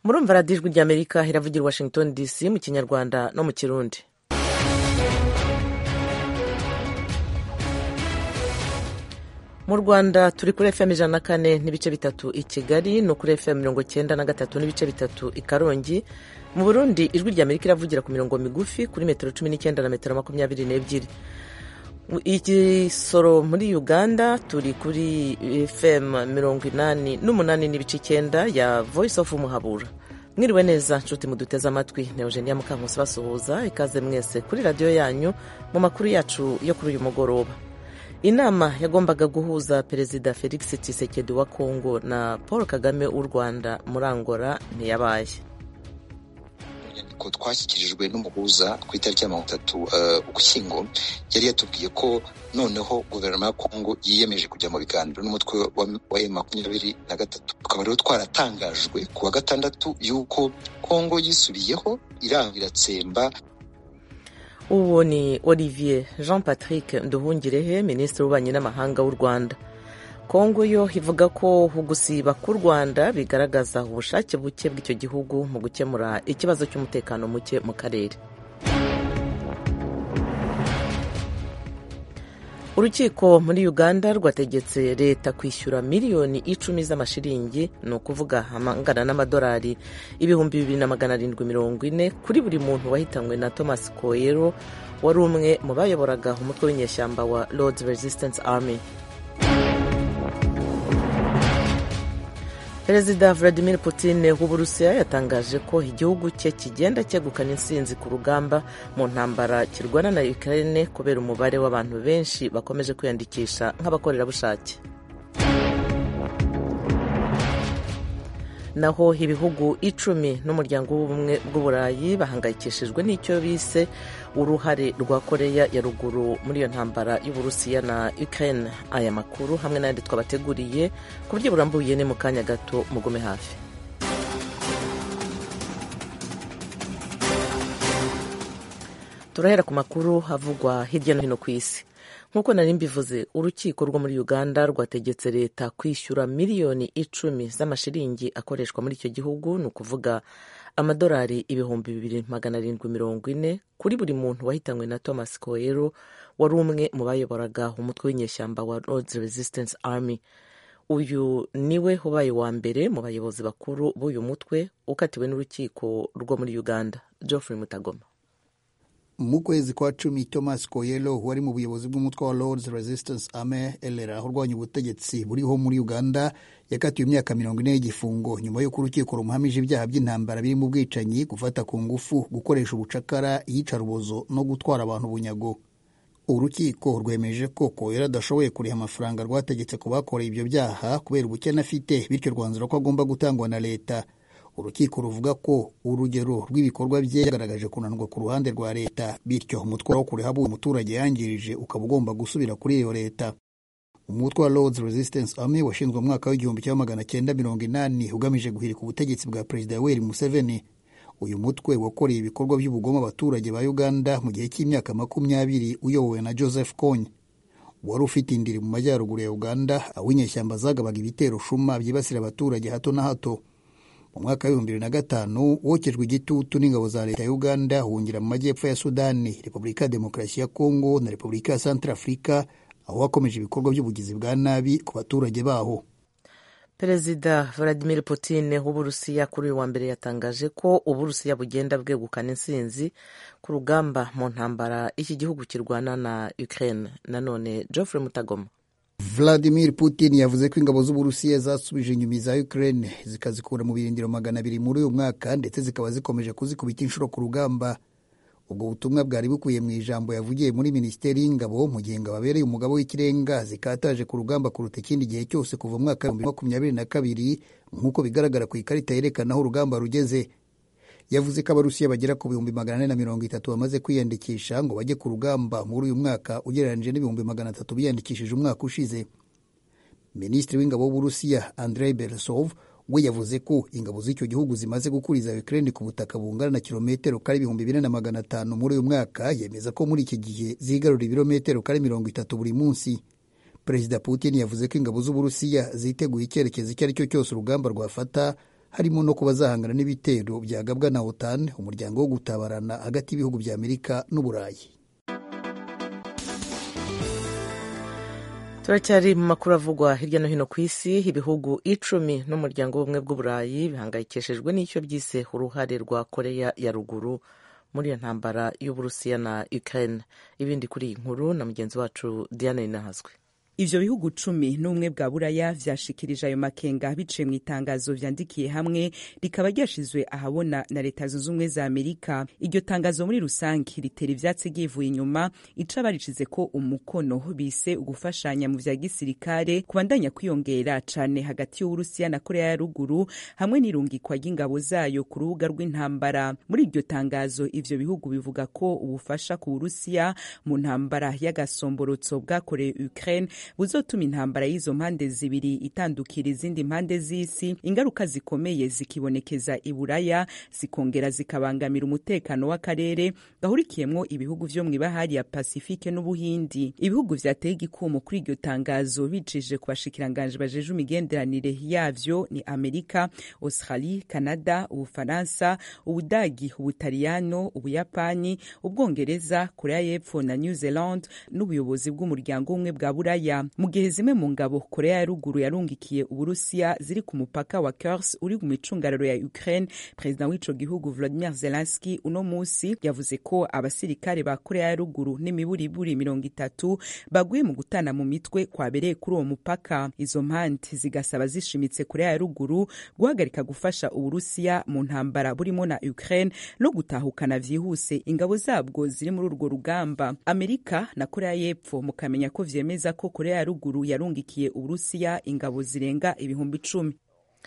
murumva radiyo ijwi ry'amerika iravugira i washington dc mu kinyarwanda no mu kirundi mu rwanda turi kuri fm ijana na kane n'ibice bitatu i kigali no kuri fm mirongo cyenda na gatatu n'ibice bitatu i karongi mu burundi ijwi ry'amerika iravugira ku mirongo migufi kuri metero cumi n'icyenda na metero makumyabiri n'ebyiri igisoro muri uganda turi kuri fm mirongo inani n'umunani n'ibice icyenda ya voice of muhabura mwiriwe neza nshuti muduteze amatwi na eugenia mukankusi basuhuza ikaze mwese kuri radiyo yanyu mu makuru yacu yo kuri uyu mugoroba inama yagombaga guhuza perezida felix tshisekedi wa kongo na paul kagame w'u rwanda muri angola ntiyabaye inyandiko twashyikirijwe n'umuhuza ku itariki ya mirongo itatu ugushyingo yari yatubwiye ko noneho guverinoma ya kongo yiyemeje kujya mu biganiro n'umutwe wa emu makumyabiri na gatatu tukaba rero twaratangajwe ku wa gatandatu y'uko kongo yisubiyeho iranga iratsemba uwo ni olivier jean patrick nduhungirehe minisitiri w'ububanyi n'amahanga w'u rwanda kongo yo ivuga ko gusiba k'u rwanda bigaragaza ubushake buke bw'icyo gihugu mu gukemura ikibazo cy'umutekano muke mu karere urukiko muri uganda rwategetse leta kwishyura miliyoni icumi z'amashiringi ni ukuvuga amangana n'amadolari ibihumbi bibiri na magana arindwi mirongo ine kuri buri muntu wahitanywe na thomas koyero wari umwe mu bayoboraga umutwe w'inyeshyamba wa lords resistance army perezida vladimir putin w'uburusiya yatangaje ko igihugu cye kigenda cyegukana intsinzi ku rugamba mu ntambara kirwana na ukraine kubera umubare w'abantu benshi bakomeje kwiyandikisha nk'abakorerabushake naho ibihugu icumi n'umuryango w'ubumwe bw'uburayi bahangayikishijwe n'icyo bise uruhare rwa koreya ya ruguru muri iyo ntambara y'uburusiya na ukraine aya makuru hamwe n'ayandi twabateguriye ku buryo burambuye ni mu kanya gato mugume hafi turahera ku makuru havugwa hirya no hino ku isi nk'uko nari mbivuze urukiko rwo muri uganda rwategetse leta kwishyura miliyoni icumi z'amashiringi akoreshwa muri icyo gihugu ni ukuvuga amadolari ibihumbi bibiri magana arindwi mirongo ine kuri buri muntu wahitanywe na thomas koyero wari umwe mu bayoboraga umutwe w'inyeshyamba wa lords resistance army uyu niwe ubaye wa mbere mu bayobozi bakuru b'uyu mutwe ukatiwe n'urukiko rwo muri uganda geoffrey mutagoma mu kwezi kwa cumi thomas koyelo wari mu buyobozi bw'umutwe wa lords resistance army elera urwanya ubutegetsi buriho muri uganda yakatiwe imyaka mirongo ine y'igifungo nyuma y'uko urukiko rumuhamije ibyaha by'intambara birimo ubwicanyi gufata ku ngufu gukoresha ubucakara iyicarubozo no gutwara abantu bunyago urukiko rwemeje ko koyelo adashoboye kuriha amafaranga rwategetse ku bakoreye ibyo byaha kubera ubukene afite bityo rwanzura ko agomba gutangwa na leta urukiko ruvuga ko urugero rw'ibikorwa bye yagaragaje kunanirwa ku ruhande rwa leta bityo umutwe wo kuriha abo umuturage yangirije ukaba ugomba gusubira kuri iyo leta umutwe wa lords resistance army washinzwe mu mwaka w'igihumbi kimwe magana cyenda mirongo inani ugamije guhirika ubutegetsi bwa perezida yoweri museveni uyu mutwe wakoreye ibikorwa by'ubugome abaturage ba uganda mu gihe cy'imyaka makumyabiri uyobowe na joseph kony wari ufite indiri mu majyaruguru ya uganda aho inyeshyamba zagabaga ibitero shuma byibasira abaturage hato na hato mu mwaka w'ibihumbi bibiri na gatanu wokejwe igitutu n'ingabo za leta ya uganda ahungira mu majyepfo ya sudani repubulika ya demokarasi ya kongo na repubulika ya centre afurika aho wakomeje ibikorwa by'ubugizi bwa nabi ku baturage baho perezida vladimir putin w'uburusiya kuri uyu wa mbere yatangaje ko uburusiya bugenda bwegukana intsinzi ku rugamba mu ntambara iki gihugu kirwana na ukraine nanone geoffrey mutagoma Vladimir Putin yavuze ko ingabo z'Uburusiya zasubije inyuma za Ukraine zikazikura mu birindiro magana abiri muri uyu mwaka ndetse zikaba zikomeje kuzikubita inshuro ku rugamba ubwo butumwa bwari bukuye mu ijambo yavugiye muri minisiteri y'ingabo mu gihe ingabo abereye umugabo w'ikirenga zikataje ku rugamba kuruta ikindi gihe cyose kuva mu mwaka w'ibihumbi makumyabiri na kabiri nk'uko bigaragara ku ikarita yerekana aho urugamba rugeze yavuze ko abarusiya bagera ku bihumbi magana ane na mirongo itatu bamaze kwiyandikisha ngo bajye ku rugamba muri uyu mwaka ugereranyije n'ibihumbi magana atatu biyandikishije umwaka ushize minisitiri w'ingabo w'uburusiya andrei beresov we yavuze ko ingabo z'icyo gihugu zimaze gukuriza Ukraine ku butaka bungana na kilometero kare ibihumbi bine na magana atanu muri uyu mwaka yemeza ko muri iki gihe zigarura ibirometero kare mirongo itatu buri munsi perezida putin yavuze ko ingabo z'uburusiya ziteguye icyerekezo icyo ari cyo cyose urugamba rwafata harimo no kuba zahangana n'ibitero byagabwa na otan umuryango wo gutabarana hagati y'ibihugu bya amerika n'uburayi turacyari mu makuru avugwa hirya no hino ku isi ibihugu icumi n'umuryango w'ubumwe bw'uburayi bihangayikishijwe n'icyo byise uruhare rwa koreya ya ruguru muri iyo ntambara y'uburusiya na ukraine ibindi kuri iyi nkuru na mugenzi wacu diane ninahazwe ivyo bihugu cumi n'ubumwe bwa buraya vyashikirije ayo makenga biciye mu itangazo vyandikiye hamwe rikaba ryashizwe ahabona na leta zunze ubumwe za amerika iryo tangazo muri rusange ritera ivyatsi ryivuye inyuma ica baricize ko umukono bise ugufashanya mu vya gisirikare kubandanya kwiyongera cane hagati y'uburusiya na korea ya ruguru hamwe n'irungikwa ry'ingabo zayo ku rubuga rw'intambara muri iryo tangazo ivyo bihugu bivuga ko ubufasha ku burusiya mu ntambara y'agasomborotso bwakorewe ukraine buzotuma intambara y'izo mpande zibiri itandukira izindi mpande z'isi ingaruka zikomeye zikibonekeza i buraya zikongera zikabangamira umutekano w'akarere gahurikiyemwo ibihugu vyo mw'ibahari ya pasifike n'ubuhindi ibihugu vyateye igikumo kuri iryo tangazo bicishije ku bashikiranganji bajeje imigenderanire yavyo ni amerika australie canada ubufaransa ubudagi ubutaliyano ubuyapani ubwongereza korea y'epfo na new zealand n'ubuyobozi bw'umuryango umwe bwa buraya mu gihe zimwe mu ngabo korea ya ruguru yarungikiye uburusiya ziri ku mupaka wa kurs uri mu micungararo ya ukraine perezida w'ico gihugu vladimir zelenski uno musi yavuze ko abasirikare ba korea ya ruguru n'imiburiburi mirongo itatu baguye mu gutana mu mitwe kwabereye kuri uwo mupaka izo mpande zigasaba zishimitse korea ya ruguru guhagarika gufasha uburusiya mu ntambara burimo na ukraine no gutahukana vyihuse ingabo zabwo ziri muri urwo rugamba amerika na korea y'epfo mukamenya ko vyemeza ko korea ya ruguru yarungikiye uburusiya ingabo zirenga ibihumbi icumi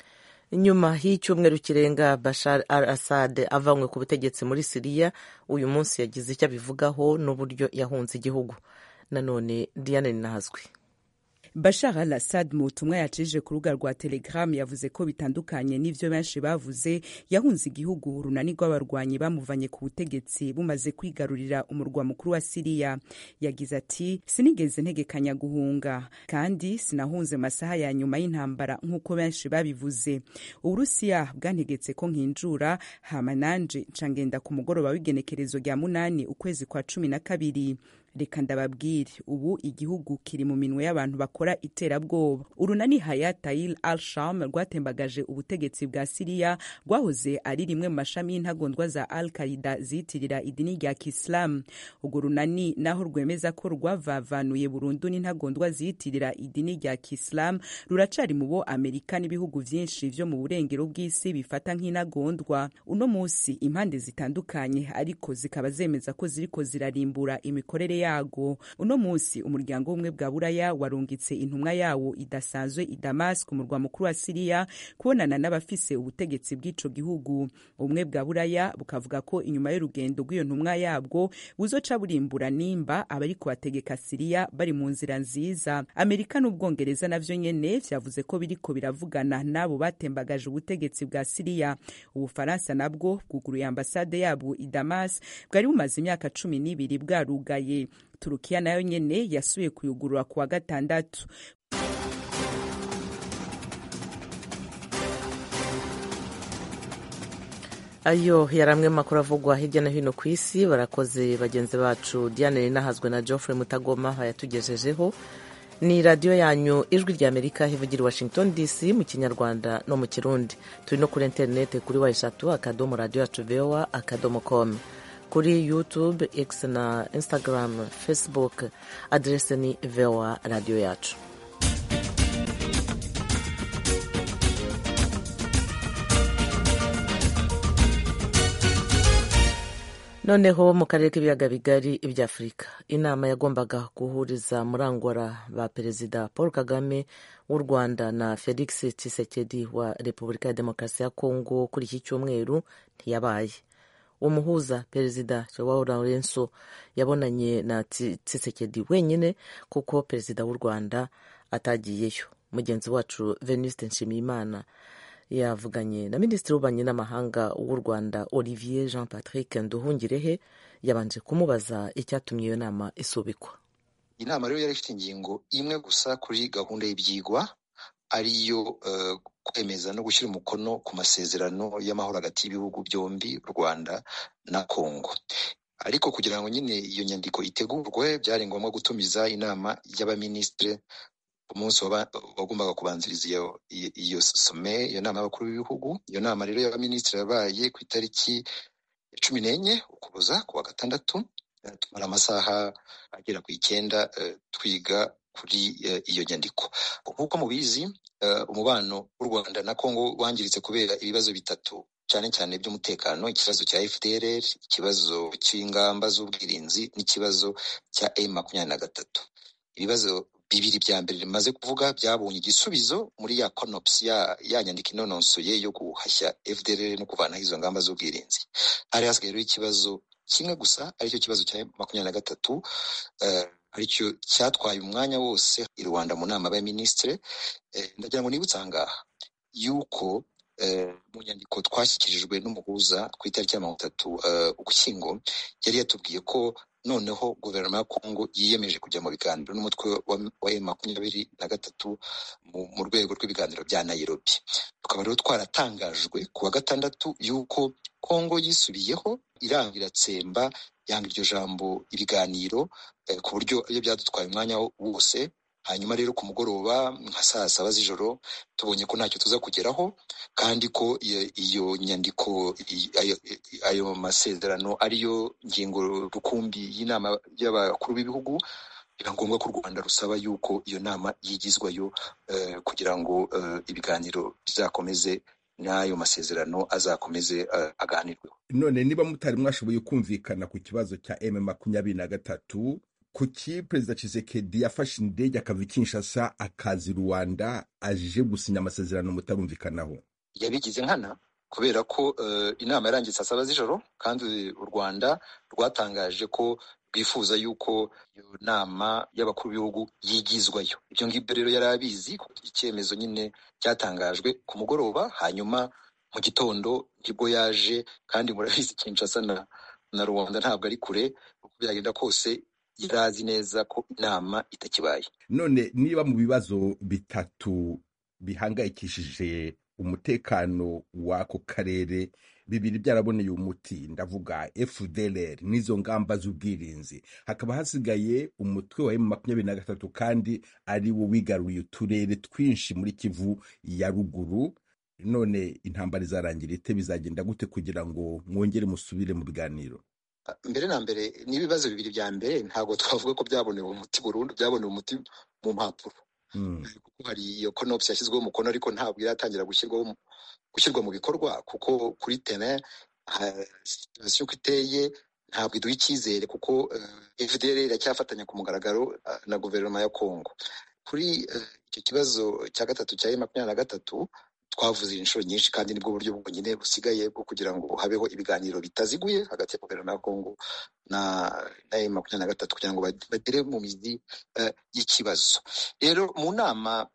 nyuma y'icyumweru kirenga bashar al assad avanywe ku butegetsi muri siriya uyu munsi yagize icyo abivugaho n'uburyo yahunze igihugu nanone diane ninahazwi bashar al assad mu butumwa yacishije ku rubuga rwa telegram yavuze ko bitandukanye n'ivyo benshi bavuze yahunze igihugu urunani rw'abarwanyi bamuvanye ku butegetsi bumaze kwigarurira umurwa mukuru wa siriya yagize ati sinigeze ntegekanya guhunga kandi sinahunze masaha ya nyuma y'intambara nk'uko benshi babivuze uburusiya bwantegetse ko nkinjura hama nanje nca ngenda ku mugoroba w'igenekerezo rya munani ukwezi kwa cumi na kabiri reka ndababwire ubu igihugu kiri mu minwe y'abantu bakora iterabwoba urunani hayatayil al sham rwatembagaje ubutegetsi bwa siriya rwahoze ari rimwe mu mashami y'intagondwa za al qaida ziyitirira idini rya kisilamu urwo runani naho rwemeza ko rwavavanuye burundu n'intagondwa ziyitirira idini rya kisilamu ruracari mu bo amerika n'ibihugu vyinshi vyo mu burengero bw'isi bifata nk'intagondwa uno musi impande zitandukanye ariko zikaba zemeza ko ziriko zirarimbura imikorere yago uno munsi umuryango w'ubumwe bwa buraya warungitse intumwa yawo idasanzwe i damasiko umurwa mukuru wa siriya kubonana n'abafise ubutegetsi bw'ico gihugu ubumwe bwa buraya bukavuga ko inyuma y'urugendo rw'iyo ntumwa yabwo buzoca burimbura nimba abari kubategeka siriya bari mu nzira nziza amerika n'ubwongereza navyo nyene vyavuze ko biriko biravugana n'abo batembagaje ubutegetsi bwa siriya ubufaransa nabwo bwuguruye ambasade yabwo i damas bwari bumaze imyaka cumi n'ibiri bwarugaye turukiya nayo nyene yasubiye kuyugurura ku wa gatandatu ayo yari amwe makuru avugwa hirya no hino ku isi barakoze bagenzi bacu diane rinahazwe na geoffrey mutagoma bayatugejejeho ni radiyo yanyu ijwi rya amerika ivugira i washington dc mu kinyarwanda no mu kirundi turi no kuri interineti kuri wa eshatu akadomo radiyo yacu voa akadomo com kuri youtube x na instagram facebook aderese ni voa radiyo yacu noneho mu karere k'ibiyaga bigari iby'afurika inama yagombaga guhuriza murangwara ba perezida paul kagame w'u rwanda na felix tshisekedi wa repubulika ya demokarasi ya kongo kuri iki cyumweru ntiyabaye umuhuza perezida joao laurenso yabonanye na tshisekedi wenyine kuko perezida w'u rwanda atagiyeyo mugenzi wacu venuste nshimiyimana yavuganye na minisitiri w'ububanyi n'amahanga w'u rwanda olivier jean patrick nduhungirehe yabanje kumubaza icyatumye iyo nama isubikwa inama rero yari ifite ingingo imwe gusa kuri gahunda y'ibyigwa ariyo kwemeza no gushyira umukono ku masezerano y'amahoro hagati y'ibihugu byombi u rwanda na kongo ariko kugira ngo nyine iyo nyandiko itegurwe byari ngombwa gutumiza inama y'abaminisitiri umunsi wagombaga kubanziriza iyo iyo some iyo nama y'abakuru b'ibihugu iyo nama rero y'abaminisitiri yabaye ku itariki ya cumi n'enye ukuboza ku wa gatandatu tumara amasaha agera ku icyenda twiga kuri iyo nyandiko nk'uko mubizi umubano w'u rwanda na kongo wangiritse kubera ibibazo bitatu cyane cyane by'umutekano ikibazo cya fdrr ikibazo cy'ingamba z'ubwirinzi n'ikibazo cya m makumyabiri na gatatu ibibazo bibiri bya mbere bimaze kuvuga byabonye igisubizo muri ya conops ya, ya nyandiko inononsoye yo guhashya fdrr no kuvanaho izo ngamba z'ubwirinzi hari hasigaye rero ikibazo kimwe gusa aricyo kibazo cya makumyabiri na gatatu uh, aricyo cyatwaye umwanya wose i rwanda mu nama y'abaminisitiri eh, ndagira ngo nibutse ahangaha yuko mu nyandiko twashyikirijwe n'umuhuza ku itariki ya mirongo itatu ugushyingo yari yatubwiye ko noneho guverinoma ya kongo yiyemeje kujya mu biganiro n'umutwe wa emu makumyabiri na gatatu mu rwego rw'ibiganiro bya nayirobi tukaba rero twaratangajwe ku wa gatandatu y'uko kongo yisubiyeho iranga iratsemba yanga iryo jambo ibiganiro ku buryo iyo byadutwaye umwanya wose hanyuma rero ku mugoroba nka saa saba z'ijoro tubonye ko ntacyo tuza kugeraho kandi ko iyo nyandiko ayo masezerano ariyo ngingo rukumbi y'inama y'abakuru b'ibihugu biba ngombwa ko u rwanda rusaba yuko iyo nama yigizwayo kugira ngo ibiganiro bizakomeze n'ayo masezerano azakomeze aganirweho none niba mutari mwashoboye kumvikana ku kibazo cya m makumyabiri na gatatu kuki perezida Tshisekedi yafashe indege akava i Kinshasa akaza i Rwanda aje gusinya amasezerano mutarumvikanaho yabigize nkana kubera ko uh, inama yarangiye saa saba z'ijoro kandi u Rwanda rwatangaje ko rwifuza yuko iyo nama y'abakuru b'ibihugu yigizwayo ibyo ngibyo rero yari abizi icyemezo nyine cyatangajwe ku mugoroba hanyuma mu gitondo nibwo yaje kandi murabizi Kinshasa na, na Rwanda ntabwo ari kure uko byagenda kose yari azi neza ko inama itakibaye none niba mu bibazo bitatu bihangayikishije umutekano w'ako karere bibiri byaraboneye umuti ndavuga fdlr n'izo ngamba z'ubwirinzi hakaba hasigaye umutwe wa emu makumyabiri na gatatu kandi ari wo wigaruye uturere twinshi muri kivu ya ruguru none intambara izarangira ite bizagenda gute kugira ngo mwongere musubire mu biganiro mbere na mbere n'ibibazo bibiri bya mbere ntabwo twavuga ko byabonewe umuti burundu byabonewe umuti mu mpapuro kuko hari iyo konopusi yashyizweho umukono ariko ntabwo iratangira gushyirwaho gushyirwa mu bikorwa kuko kuri tene situasiyo uko iteye ntabwo iduha icyizere kuko fdr iracyafatanya ku mugaragaro na guverinoma ya kongo kuri icyo kibazo cya gatatu cya makumyabiri na gatatu twavuze inshuro nyinshi kandi nibwo buryo bwonyine busigaye bwo kugira ngo habeho ibiganiro bitaziguye hagati ya guverinoma ya kongo na na makumyabiri na gatatu kugira ngo bagere mu mizi y'ikibazo rero mu nama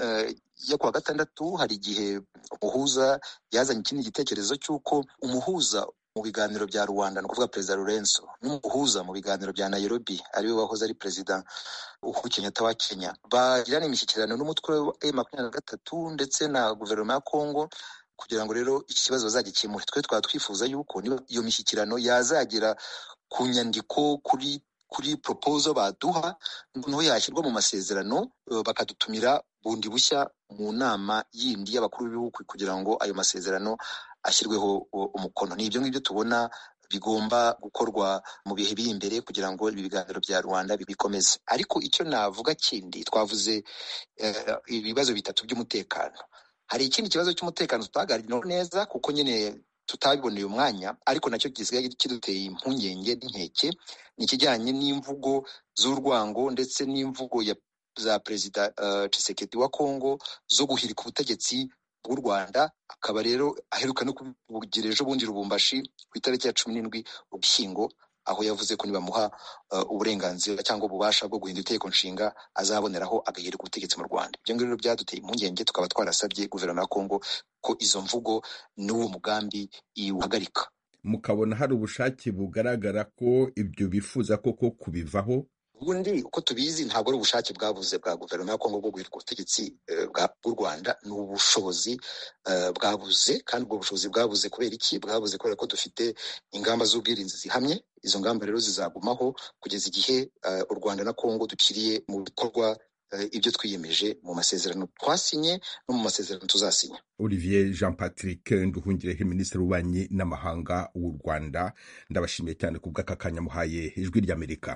yo kuwa gatandatu hari igihe umuhuza yazanye ikindi gitekerezo cy'uko umuhuza mu biganiro bya rwanda ni ukuvuga perezida lorenzo n'umuhuza mu biganiro bya nairobi ariwe wahoze ari perezida uhuru kenyatta wa kenya bagirana imishyikirano n'umutwe wa makumyabiri na gatatu ndetse na guverinoma ya kongo kugira ngo rero iki kibazo bazagikemure twe twaba twifuza yuko iyo mishyikirano yazagera ku nyandiko kuri kuri proposal baduha noneho yashyirwa mu masezerano bakadutumira bundi bushya mu nama yindi y'abakuru b'ibihugu kugira ngo ayo masezerano ashyirweho umukono ni ibyo ngibyo tubona bigomba gukorwa mu bihe biri imbere kugira ngo ibi biganiro bya rwanda bikomeze ariko icyo navuga kindi twavuze ibibazo bitatu by'umutekano hari ikindi kibazo cy'umutekano tutaganiraho neza kuko nyine tutabiboneye umwanya ariko nacyo gisigaye kiduteye impungenge n'inkeke ni ikijyanye n'imvugo z'urwango ndetse n'imvugo za perezida Tshisekedi wa kongo zo guhirika ubutegetsi bw'u rwanda akaba rero aheruka no kubugira ejo bundi rubumbashi ku itariki ya cumi n'indwi ugushyingo aho yavuze ko nibamuha uburenganzira cyangwa ububasha bwo guhindura itegeko nshinga azaboneraho agahirika ubutegetsi mu rwanda ibyo ngibyo byaduteye impungenge tukaba twarasabye guverinoma ya kongo ko izo mvugo n'uwo mugambi iwuhagarika mukabona hari ubushake bugaragara ko ibyo bifuza koko kubivaho ubundi uko tubizi ntabwo ari ubushake bwabuze bwa guverinoma ya kongo bwo guhirika ubutegetsi bw'u rwanda ni ubushobozi bwabuze kandi ubwo bushobozi bwabuze kubera iki bwabuze kubera ko dufite ingamba z'ubwirinzi zihamye izo ngamba rero zizagumaho kugeza igihe u rwanda na kongo dukiriye mu bikorwa ibyo twiyemeje mu masezerano twasinye no mu masezerano tuzasinya olivier jean patrick nduhungirehe minisitiri w'ububanyi n'amahanga w'u rwanda ndabashimiye cyane ku bw'aka kanya muhaye ijwi ry'amerika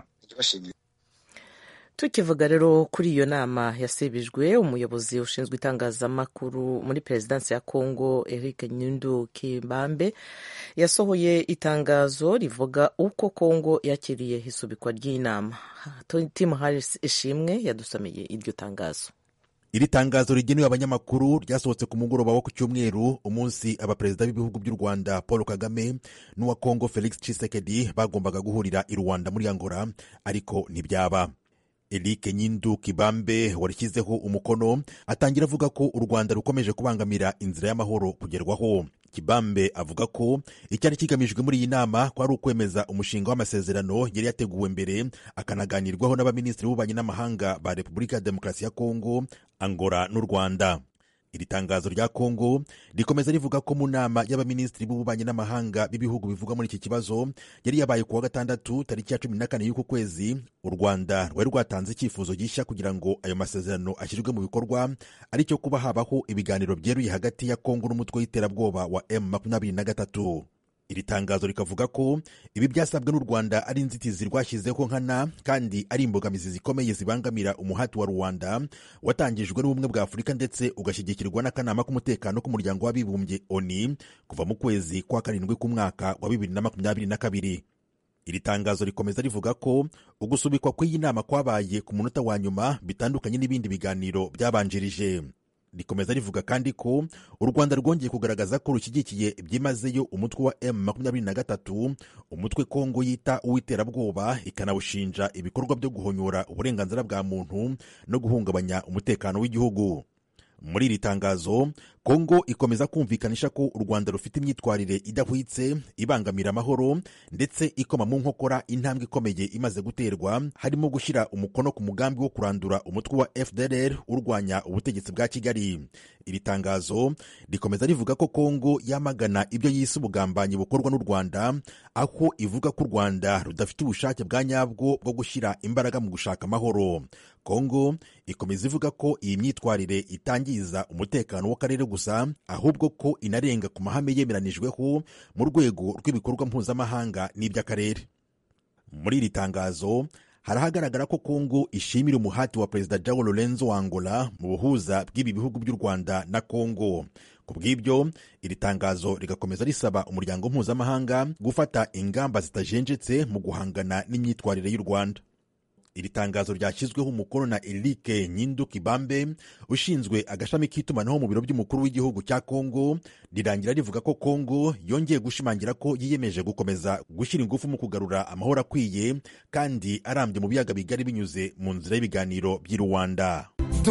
tukivuga rero kuri iyo nama yasibijwe umuyobozi ushinzwe itangazamakuru muri perezidansi ya kongo eric nyundu kibambe yasohoye itangazo rivuga uko kongo yakiriye isubikwa ry'inama tim harris ishimwe yadusomeye iryo tangazo iri tangazo rigenewe abanyamakuru ryasohotse ku mugoroba wo ku cyumweru umunsi abaperezida b'ibihugu by'u rwanda paul kagame n'uwa kongo felix tshisekedi bagombaga guhurira i rwanda muri angola ariko ntibyaba Eric Nyindu Kibambe warishyizeho umukono atangira avuga ko u Rwanda rukomeje kubangamira inzira y'amahoro kugerwaho. Kibambe avuga ko icyari kigamijwe muri iyi nama ko ari ukwemeza umushinga w'amasezerano yari yateguwe mbere akanaganirwaho n'abaminisitiri b'ububanyi n'amahanga ba Repubulika ya Demokarasi ya Kongo, Angola n'u Rwanda. iri tangazo rya kongo rikomeza rivuga ko mu nama y'abaminisitiri b'ububanyi n'amahanga b'ibihugu bivuga muri iki kibazo yari yabaye ku wa gatandatu tariki ya cumi na kane y'uku kwezi u rwanda rwari rwatanze icyifuzo gishya kugira ngo ayo masezerano ashyirwe mu bikorwa aricyo kuba habaho ibiganiro byeruye hagati ya kongo n'umutwe w'iterabwoba wa m makumyabiri na gatatu iri tangazo rikavuga ko ibi byasabwe n'u rwanda ari inzitizi rwashyizeho nkana kandi ari imbogamizi zikomeye zibangamira umuhati wa rwanda watangijwe n'ubumwe bwa afurika ndetse ugashyigikirwa n'akanama k'umutekano k'umuryango w'abibumbye oni kuva mu kwezi kwa karindwi k'umwaka wa bibiri na makumyabiri na kabiri iri tangazo rikomeza rivuga ko ugusubikwa kw'iyi nama kwabaye ku munota wa nyuma bitandukanye n'ibindi biganiro byabanjirije rikomeza rivuga kandi ko u rwanda rwongeye kugaragaza ko rushyigikiye byimazeyo umutwe wa m makumyabiri na gatatu umutwe kongo yita uw'iterabwoba ikanawushinja ibikorwa byo guhonyora uburenganzira bwa muntu no guhungabanya umutekano w'igihugu muri iri tangazo kongo ikomeza kumvikanisha ko u rwanda rufite imyitwarire idahwitse ibangamira amahoro ndetse ikoma mu nkokora intambwe ikomeye imaze guterwa harimo gushyira umukono ku mugambi wo kurandura umutwe wa fdr urwanya ubutegetsi bwa kigali iri tangazo rikomeza rivuga ko kongo yamagana ibyo yise ubugambanyi bukorwa n'u rwanda aho ivuga ko u rwanda rudafite ubushake bwa nyabwo bwo gushyira imbaraga mu gushaka amahoro kongo ikomeza ivuga ko iyi myitwarire itangiza umutekano w'akarere gusa ahubwo ko inarenga ku mahame yemeranijweho mu rwego rw'ibikorwa mpuzamahanga n'iby'akarere muri iri tangazo harahagaragara ko kongo ishimira umuhati wa perezida jao lorenzo wa angola mu buhuza bw'ibi bihugu by'u rwanda na kongo ku bw'ibyo iri tangazo rigakomeza risaba umuryango mpuzamahanga gufata ingamba zitajenjetse mu guhangana n'imyitwarire y'u rwanda iri tangazo ryashyizweho umukono na Eric Nyindu Kibambe ushinzwe agashami k'itumanaho mu biro by'umukuru w'igihugu cya Kongo rirangira rivuga ko Kongo yongeye gushimangira ko yiyemeje gukomeza gushyira ingufu mu kugarura amahoro akwiye kandi arambye mu biyaga bigari binyuze mu nzira y'ibiganiro by'i Rwanda.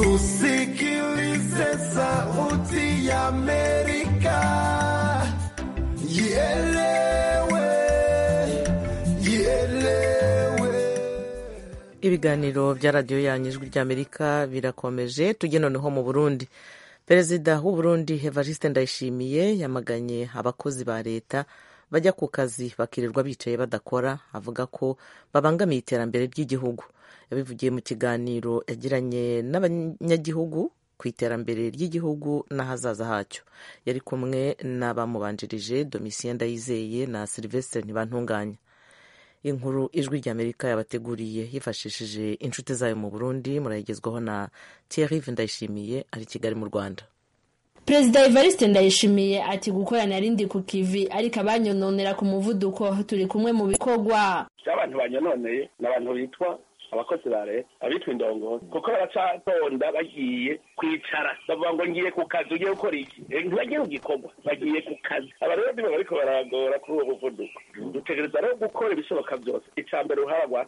Tusikilize sauti ya Amerika. Ielewe, ielewe. ibiganiro bya radiyo yanyu ijwi ry'amerika birakomeje tujye noneho mu burundi perezida w'u Burundi evariste ndayishimiye yamaganye abakozi ba leta bajya ku kazi bakirirwa bicaye badakora avuga ko babangamiye iterambere ry'igihugu yabivugiye mu kiganiro yagiranye n'abanyagihugu ku iterambere ry'igihugu n'ahazaza hacyo yari kumwe n'abamubanjirije domitien ndayizeye na silvestre ntibantunganya inkuru ijwi ry'amerika yabateguriye yifashishije inshuti zayo mu burundi murayigezwaho na thierry ndayishimiye ari i kigali mu rwanda perezida evariste ndayishimiye ati gukorana rindi ku kivi ariko abanyononera ku muvuduko turi kumwe mu bikorwa abantu banyononeye ni abantu bitwa abakozi ba leta abitwa indongozi kuko baracatonda bagiye kwicara bavuga ngo ngiye ku kazi ugiye gukora iki ntibagiye ku gikorwa bagiye ku kazi aba rero nibo bariko baragora kuri uwo muvuduko dutegereza rero gukora ibishoboka byose icya mbere uruhara rwa twese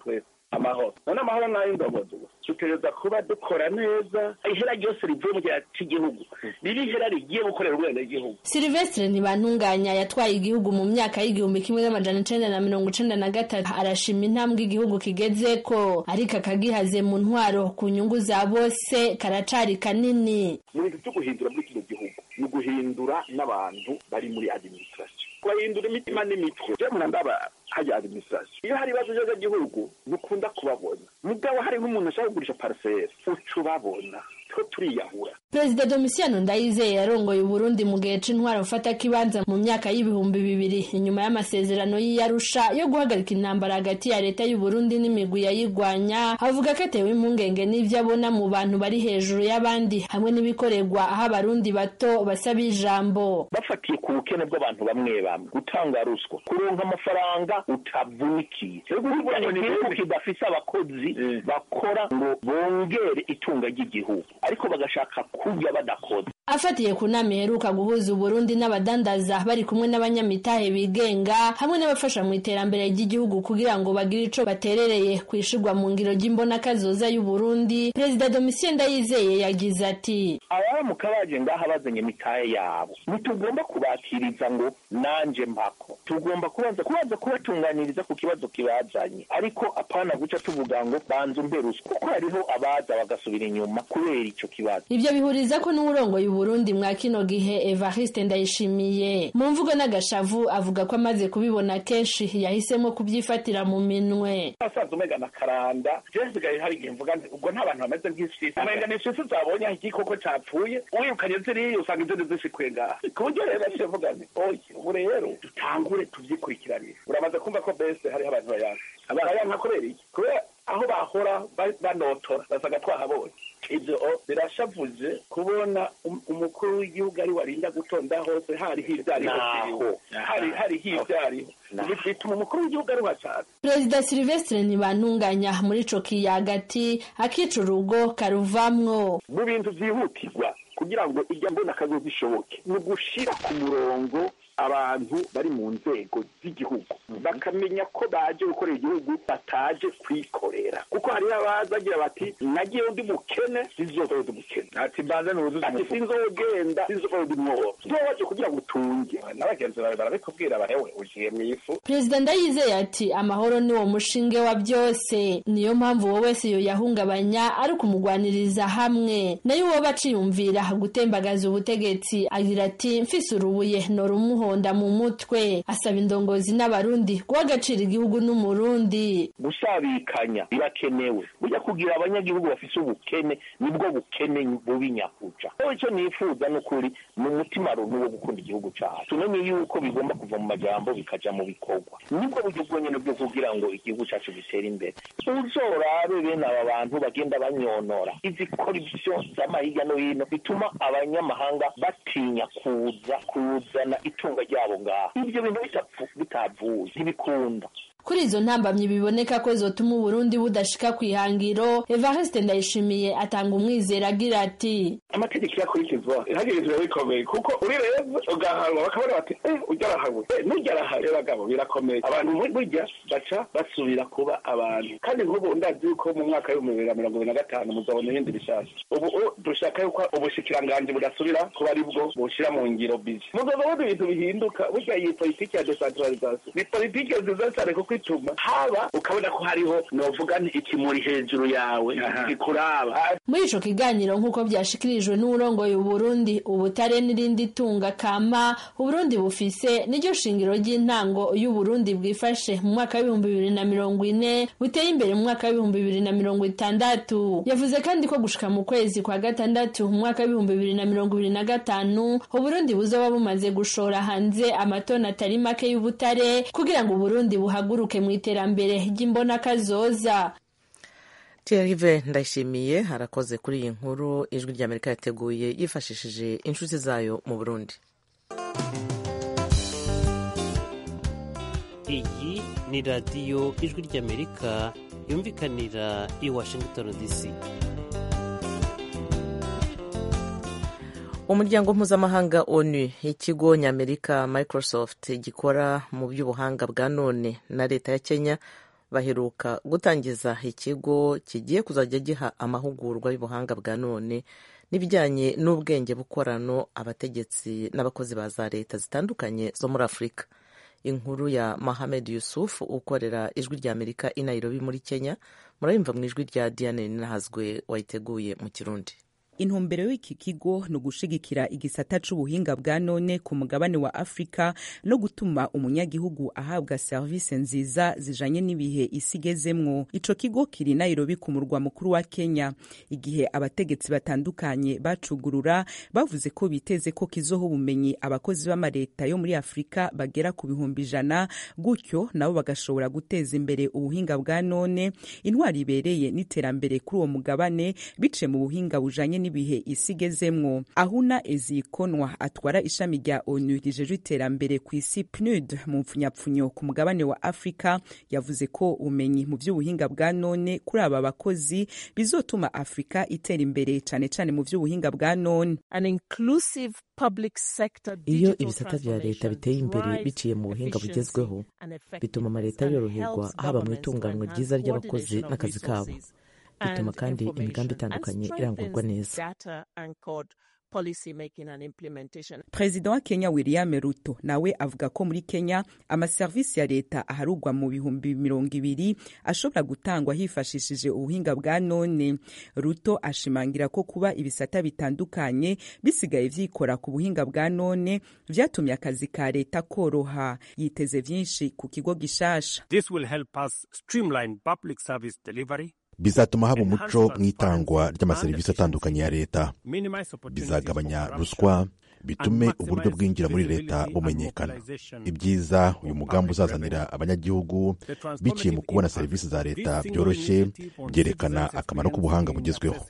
amahoro none amahoro nayo indogozi dutegereza kuba dukora neza ihera ryose rivuye mu gihe cy'igihugu riri ihera rigiye gukorera ubwenegihugu silvestre ntibantunganya yatwaye igihugu mu myaka y'igihumbi kimwe n'amajana icenda na mirongo icenda na gatatu arashima intambwe igihugu kigezeko ariko akagihaze mu ntwaro ku nyungu za bose karacari kanini mu bintu byo guhindura muri kino gihugu ni uguhindura n'abantu bari muri administration kubahindura imitima n'imitwe je murandaba hajya administration iyo hari ibibazo by'agagihugu ntukunda kubabona mugabo hari nk'umuntu ashaka kugurisha parcelle uca ubabona two turiyahura perezida domisiyano ndayizeye yarongoye uburundi mu gihe c'intwaro gufata kibanza mu myaka y'ibihumbi bibiri inyuma y'amasezerano y'iyarusha yo guhagarika intambara hagati ya leta y'uburundi n'imigwi yayigwanya avuga ko atewe impungenge n'ivyo abona mu bantu bari hejuru y'abandi hamwe n'ibikorerwa aho abarundi bato basaba ijambo bafatiye ku bukene bw'abantu bamwe bamwe gutanga ruswa kuronka amafaranga utavunikiye burya igihugu kidafise abakozi bakora ngo bongere itunga ry'igihugu ariko bagashaka kurya badakoze afatiye ku nama iheruka guhuza uburundi n'abadandaza bari kumwe n'abanyamitahe bigenga hamwe n'abafasha mu iterambere ry'igihugu kugira ngo bagire ico baterereye ku ishigwa mu ngiro ry'imbonakazoza y'uburundi perezida domitien ndayizeye yagize ati abaramuka baje ngaha bazanye imitahe yabo ntitugomba kubakiriza ngo nanje mpako tugomba kubanza kubanza kubatunganiriza ku kibazo kibazanye ariko apana guca tuvuga ngo banza umbe ruswa kuko hariho abaza bagasubira inyuma kubera ico kibazo ivyo bihuriza ko n'uwurongoye uburundi mwa kino gihe evariste ndayishimiye mu mvugo n'agashavu avuga ko amaze kubibona kenshi yahisemo kubyifatira mu minwe asaza umega na karanda jewe nsigaye hari igihe mvuga nti ubwo nta bantu bameze nk'isisi umenga ni isisi zabonye aho igikoko capfuye uwirukanye ziriya usanga izindi zishikuye ngaha ku buryo rero naciye mvuga nti oye ubu rero dutangure tuvyikurikiranire uramaze kumva ko bese hariho abantu bayanka bayanka kubera iki kubera aho bahora banotora basaga twahabonye ibyo birashavuje kubona umukuru w'igihugu ari warinda gutonda hose hariho ivyariho hari hariho ivyariho bituma umukuru w'igihugu aruha cane perezida silvestre ntibantunganya muri ico kiyagati akica urugo karuvamwo mu bintu vyihutirwa kugira ngo ijya mbona akazi zishoboke ni ugushira ku murongo abantu bari mu nzego z'igihugu bakamenya ko baje gukorera igihugu bataje kwikorera kuko hariho abazagira bati nagiye undi mukene sizova undi mukene ati mbanze nuzuze ati sinzogenda sizova undi mwobo nzobaje kugira ngo utunge n'abagenzi bawe barabikubwira bahewe ugiye mu ifu perezida ndayizeye ati amahoro ni wo mushinge wa byose niyo mpamvu wowe wese yoyahungabanya ari ukumugwaniriza hamwe nayo uwo baciyumvira gutembagaza ubutegetsi agira ati mfise urubuye norumuhonda mu mutwe asaba indongozi n'abarundi guha agaciro igihugu n'umurundi gusabikanya birakenewe burya kugira abanyagihugu bafise ubukene nibwo bukene bubi nyakuca rero icyo nifuza ni ukuri ni umutima runtu wo gukunda igihugu cyacu tumenye yuko bigomba kuva mu majambo bikaja mu bikorwa nibwo buryo bwonyene bwo kugira ngo igihugu cyacu gitere imbere uzorabe bene aba bantu bagenda banyonora izi korupsiyo z'ama hirya no hino bituma abanyamahanga batinya kuza kuzana itunga ryabo ngaha ibyo bintu bitavuye ntibikunda kuri izo ntambamyi biboneka ko zotuma uburundi budashika ku ihangiro evariste ndayishimiye atanga umwizero agira ati amategeko yakurikizwa ihagirizwa bikomeye kuko uri reza ugahanwa bakabona bati eh ujya arahawe eh nujya arahawe bagabo birakomeye abantu burya baca basubira kuba abantu kandi nk'ubu ndazi yuko mu mwaka w'ibihumbi bibiri na mirongo ibiri na gatanu muzabona ibindi bishasha ubu dushaka yuko ubushikiranganji budasubira kuba ari bwo bushyira mu ngiro bizi muzabona ibintu bihinduka burya iyi politiki ya decentralisation ni politiki nziza cyane kuko ituma haba ukabona ko hariho novuga nti ikimuri hejuru yawe gikuraba muri ico kiganiro nk'uko byashikirijwe n'uwurongoye uburundi ubutare n'irindi tunga kama uburundi bufise niryo shingiro ry'intango y'uburundi bwifashe mu mwaka w'ibihumbi bibiri na mirongo ine buteye imbere mu mwaka w'ibihumbi bibiri na mirongo itandatu yavuze kandi ko gushika mu kwezi kwa gatandatu mu mwaka w'ibihumbi bibiri na mirongo ibiri na gatanu uburundi buzoba bumaze gushora hanze amatoni atari make y'ubutare kugira ngo uburundi buhaguruke mu iterambere ry'imbonakazoza Thierry ndayishimiye harakoze kuri iyi nkuru ijwi ry'amerika yateguye yifashishije inshuti zayo mu burundi iyi ni radiyo ijwi ry'amerika yumvikanira i washington dc umuryango mpuzamahanga onu ikigo ny'amerika microsoft gikora mu by'ubuhanga bwa none na leta ya kenya baheruka gutangiza ikigo kigiye kuzajya giha amahugurwa y'ubuhanga bwa none n'ibijyanye n'ubwenge bukorano abategetsi n'abakozi ba za leta zitandukanye zo muri afurika inkuru ya Mohamed Yusuf ukorera ijwi rya Amerika i Nairobi muri Kenya murayumva mu ijwi rya Diane Ninahazwe wayiteguye mu Kirundi intumbero y'iki kigo ni ugushigikira igisata c'ubuhinga bwa none ku mugabane wa afurika no gutuma umunyagihugu ahabwa serivisi nziza zijanye n'ibihe isi igezemwo ico kigo kiri nairobi ku murwa mukuru wa kenya igihe abategetsi batandukanye bacugurura bavuze ko biteze ko kizoha ubumenyi abakozi b'amareta yo muri afurika bagera ku bihumbi ijana gutyo nabo bagashobora guteza imbere ubuhinga bwa none intwari ibereye n'iterambere kuri uwo mugabane biciye mu buhinga bujanye n'ibihe isi igezemwo ahuna ezikonwa atwara ishami rya onu rijejwe iterambere ku isi pnud mu mpfunyapfunyo ku mugabane wa afurika yavuze ko ubumenyi mu by'ubuhinga bwa none kuri aba bakozi bizotuma afurika itera imbere cyane cyane mu by'ubuhinga bwa none iyo ibisata bya leta biteye imbere biciye mu buhinga bugezweho bituma amaleta yoroherwa haba mu itunganywa ryiza ry'abakozi n'akazi kabo bituma kandi imigambi itandukanye irangurwa neza perezida wa kenya william ruto nawe avuga ko muri kenya amaserivisi ya leta aharugwa mu bihumbi mirongo ibiri ashobora gutangwa hifashishije ubuhinga bwa none ruto ashimangira ko kuba ibisata bitandukanye bisigaye vyikora ku buhinga bwa none vyatumye akazi ka leta koroha yiteze vyinshi ku kigo gishasha This will help us streamline public service delivery bizatuma haba umuco mu itangwa ry'amaserivisi atandukanye ya leta bizagabanya ruswa bitume uburyo bwinjira muri leta bumenyekana ibyiza uyu mugambi uzazanira abanyagihugu biciye mu kubona serivisi za leta byoroshye byerekana akamaro k'ubuhanga bugezweho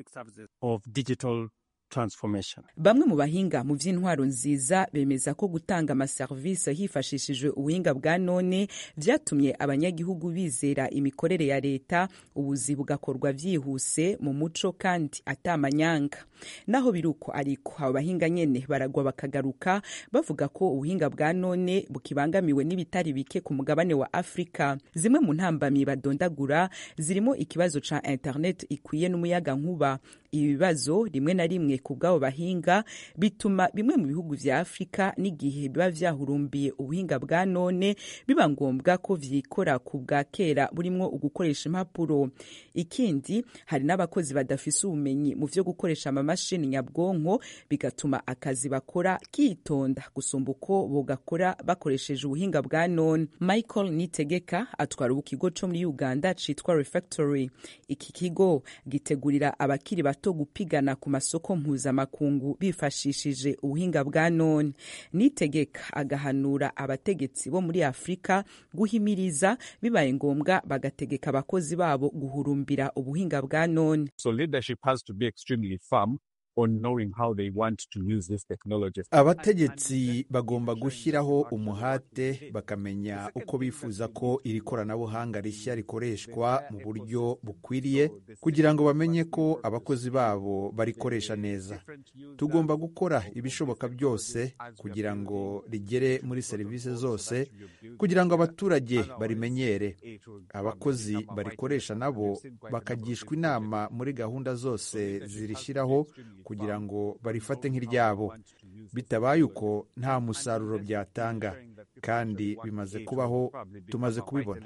bamwe mu bahinga mu by'intwaro nziza bemeza ko gutanga amaserivisi hifashishijwe ubuhinga bwa none byatumye abanyagihugu bizera imikorere ya leta ubuzi bugakorwa byihuse mu muco kandi atamanyanga naho biri uko ariko abo bahinga nyene baragwa bakagaruka bavuga ko ubuhinga bwa none bukibangamiwe n'ibitari bike ku mugabane wa afurika zimwe mu ntambamyi badondagura zirimo ikibazo ca internet ikwiye n'umuyaga nkuba ibi bibazo rimwe na rimwe ku bw'abo bahinga bituma bimwe mu bihugu vya afurika n'igihe biba vyahurumbiye ubuhinga bwa none biba ngombwa ko vyikora ku bwa kera burimwo ugukoresha impapuro ikindi hari n'abakozi badafise ubumenyi mu vyo gukoresha amamashini nyabwonko bigatuma akazi bakora kitonda gusumba uko bogakora bakoresheje ubuhinga bwa none michael nitegeka atwara ubu kigo co muri uganda citwa refactory iki kigo gitegurira abakiri bato gupigana ku masoko mpuzamakungu bifashishije ubuhinga bwa none nitegeka agahanura abategetsi bo muri afurika guhimiriza bibaye ngombwa bagategeka abakozi babo guhurumbira ubuhinga bwa none so leadership has to be extremely firm on knowing how they want to use this technology. abategetsi bagomba gushyiraho umuhate bakamenya uko bifuza ko iri koranabuhanga rishya rikoreshwa mu buryo bukwiriye kugira ngo bamenye ko abakozi babo barikoresha neza tugomba gukora ibishoboka byose kugira ngo rigere muri serivisi zose kugira ngo abaturage barimenyere abakozi barikoresha nabo bakagishwa inama muri gahunda zose zirishyiraho kugira ngo barifate nk'iryabo bitabaye uko nta musaruro byatanga kandi bimaze kubaho tumaze kubibona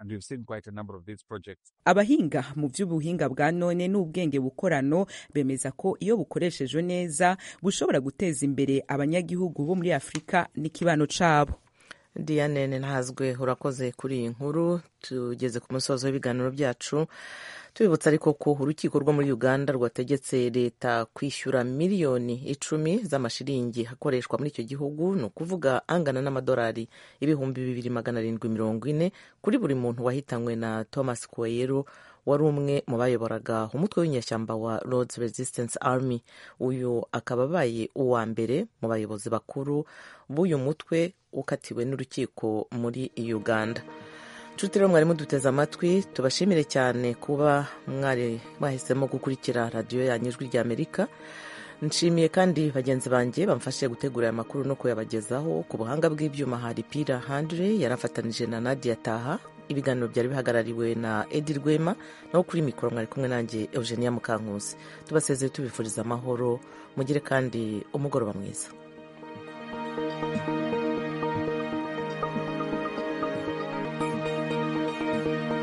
abahinga mu by'ubuhinga bwa none n'ubwenge bukorano bemeza ko iyo bukoreshejwe neza bushobora guteza imbere abanyagihugu bo muri afurika n'ikibano cabo diane ntazwe urakoze kuri iyi nkuru tugeze ku musozo w'ibiganiro byacu tubibutsa ariko ko urukiko rwo muri uganda rwategetse leta kwishyura miliyoni icumi z'amashiringi akoreshwa muri icyo gihugu ni ukuvuga angana n'amadolari ibihumbi bibiri magana arindwi mirongo ine kuri buri muntu wahitanywe na thomas kuwayero wari umwe mu bayoboraga umutwe w'inyeshyamba wa Lords Resistance Army uyu akaba abaye uwa mbere mu bayobozi bakuru b'uyu mutwe ukatiwe n'urukiko muri uganda nshuti rero mwari muduteze amatwi tubashimire cyane kuba mwari mwahisemo gukurikira radiyo yanyu ijwi ry'amerika nshimiye kandi bagenzi banjye bamfashije gutegura aya makuru no kuyabagezaho ku buhanga bw'ibyuma hari pira handire yarafatanije na nadia taha ibiganiro byari bihagarariwe na edi rwema naho kuri mikoro mwari kumwe nanjye eugenia mukankusi tubasezeye tubifuriza amahoro mugire kandi umugoroba mwiza